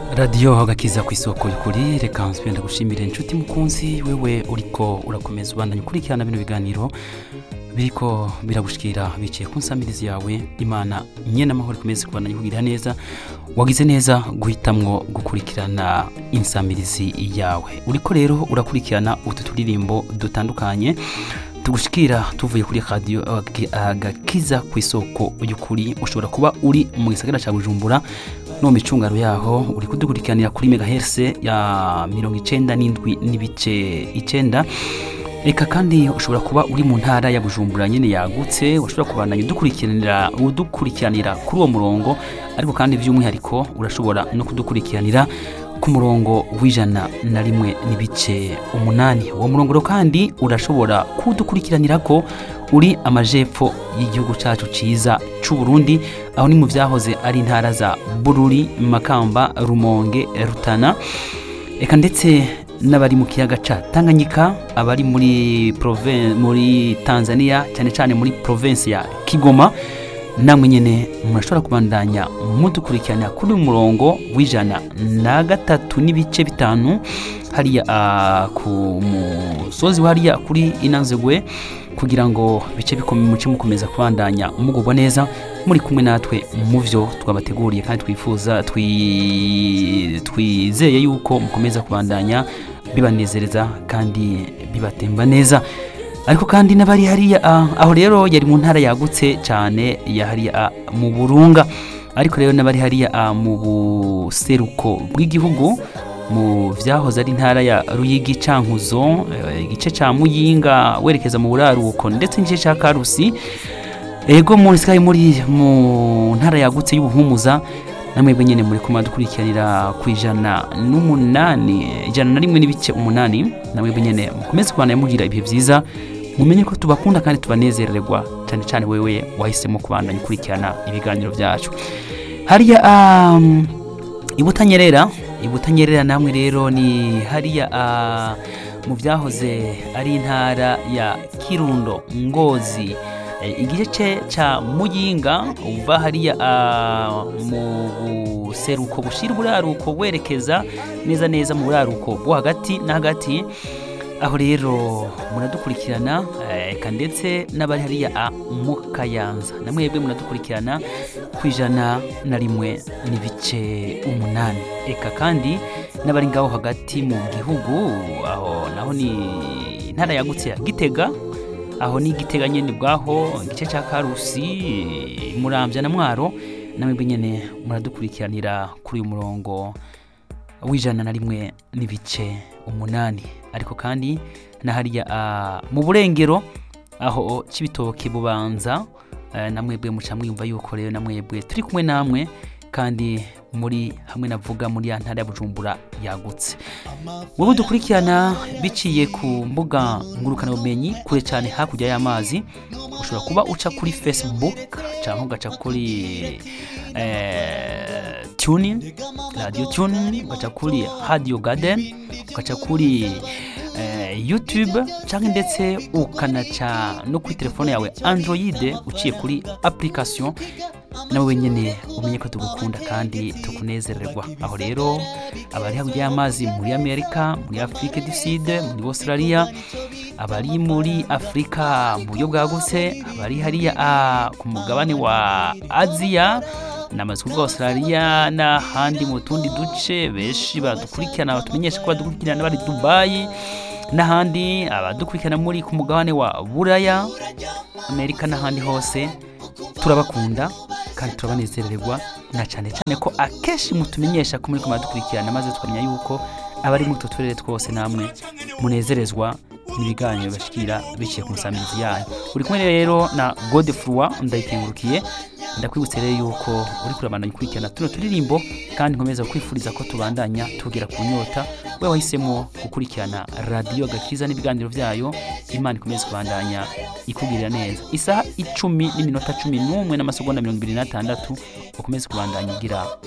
radiyo agakiza ku isoko y'ukuri reka nsubira gushimira inshuti mukunzi wewe uriko urakomeza ubandanya ukurikirana bino biganiro biriko biragushikira biciye ku nsamirizi yawe imana nyene amahoro ikomeze kubandanya ikugirira neza wagize neza guhitamwo gukurikirana insamirizi yawe uriko rero urakurikirana utu turirimbo dutandukanye tugushikira tuvuye kuri radiyo agakiza ku isoko y'ukuri ushobora kuba uri mu gisagara cya bujumbura no mu micungaro yaho uri kudukurikiranira kuri megaherse ya mirongo icenda n'indwi n'ibice icenda reka kandi ushobora kuba uri mu ntara ya bujumbura nyine yagutse ushobora kubandanya udukurikiranira udukurikiranira kuri uwo murongo ariko kandi by'umwihariko urashobora no kudukurikiranira ku murongo w'ijana na rimwe n'ibice umunani uwo murongo rero kandi urashobora kudukurikiranira ko uri amajepfo y'igihugu cyacu cyiza cy'u Burundi aho ni mu byahoze ari intara za bururi makamba rumonge rutana reka ndetse n'abari mu kiyaga ca tanganyika abari muri proven- muri tanzania cyane cyane muri province ya kigoma namwe nyene murashobora kubandanya mudukurikirana kuri uyu murongo w'ijana na gatatu n'ibice bitanu hariya ah, ku musozi wa hariya kuri inanzegwe kugira ngo bice bikome muce mukomeza kubandanya mugubwa neza muri kumwe natwe mu byo twabateguriye kandi twifuza twi- twizeye yuko mukomeza kubandanya bibanezereza kandi bibatemba neza ariko kandi n'abari hariya ah, aho rero yari mu ntara yagutse cyane ya hariya ah, mu burunga ariko rero n'abari hariya ah, mu buseruko bw'igihugu mu byahoze ari intara ya ruyigi cankuzo eh, igice ca muyinga werekeza mu buraruko ndetse n'igice ca karusi ego muri sikayi muri mu ntara yagutse y'ubuhumuza namwebwe nyene muri kuma dukurikiranira ku ijana n'umunani ijana na rimwe n'ibice umunani namwebwe nyene mukomeze kubana mugira ibihe vyiza mumenye ko tubakunda kandi tubanezererwa cyane cyane wewe wahisemo kubandanya ukurikirana ibiganiro vyacu hariya um, ibutanyerera ibutanyerera namwe rero ni hariya ah, mu byahoze ari intara ya kirundo ngozi Eh, igice ca muyinga uva hariya ah, mu buseruko bushira uburaruko werekeza neza neza mu buraruko bwo hagati na hagati aho rero muradukurikirana eh, eka ndetse n'abari hariya ah, mu kayanza namwebwe muradukurikirana ku ijana na rimwe n'ibice umunani eka kandi n'abari ngaho hagati mu gihugu aho naho ni intara yagutse ya gitega aho ni igitega nyene bwaho igice cya karusi murambya na mwaro namwebwe nyene muradukurikiranira kuri uyu murongo w'ijana na rimwe n'ibice umunani ariko kandi na hariya ah, mu burengero aho cibitoke bubanza eh, namwebwe muca mwiyumva yuko rero namwebwe turi kumwe namwe kandi muri hamwe navuga muri ya ntara ya bujumbura yagutse wowe dukurikirana biciye ku mbuga ngurukanabumenyi kure cyane hakurya y'amazi ushobora kuba uca kuri facebook cyangwa ugaca kuri eh, tuning radio tuning ugaca kuri radio garden ugaca kuri eh, youtube cyangwa ndetse ukanaca no kuri telefone yawe android uciye kuri application nawe wenyine umenye ko tugukunda kandi tukunezererwa aho rero abari hakurya y'amazi muri amerika muri afurika du sud muri australia abari muri afurika mu buryo bwagutse abari hariya ah, ku mugabane wa aziya namaze kuvuga australia n'ahandi mu tundi duce benshi badukurikirana batumenyesha ko badukurikirana bari dubayi n'ahandi abadukurikirana muri ku mugabane wa buraya amerika n'ahandi hose turabakunda kandi turabanezererwa na cyane cyane ko akenshi mutumenyesha ko muri kumara dukurikirana maze tukamenya yuko abari muri utwo turere twose namwe munezerezwa n'ibiganiro bashikira biciye ku nsamizi yanyu uri kumwe rero na godefroi ndayikengurukiye ndakwibutse rero yuko uri kurabandanya ukurikirana tuno turirimbo kandi nkomeza kwifuriza ko tubandanya tugera ku nyota we wahisemo gukurikirana radiyo gakiza n'ibiganiro byayo imana ikomeze kubandanya ikugirira neza isaha icumi n'iminota cumi n'umwe n'amasegonda mirongo ibiri n'atandatu ukomeze kubandanya ugira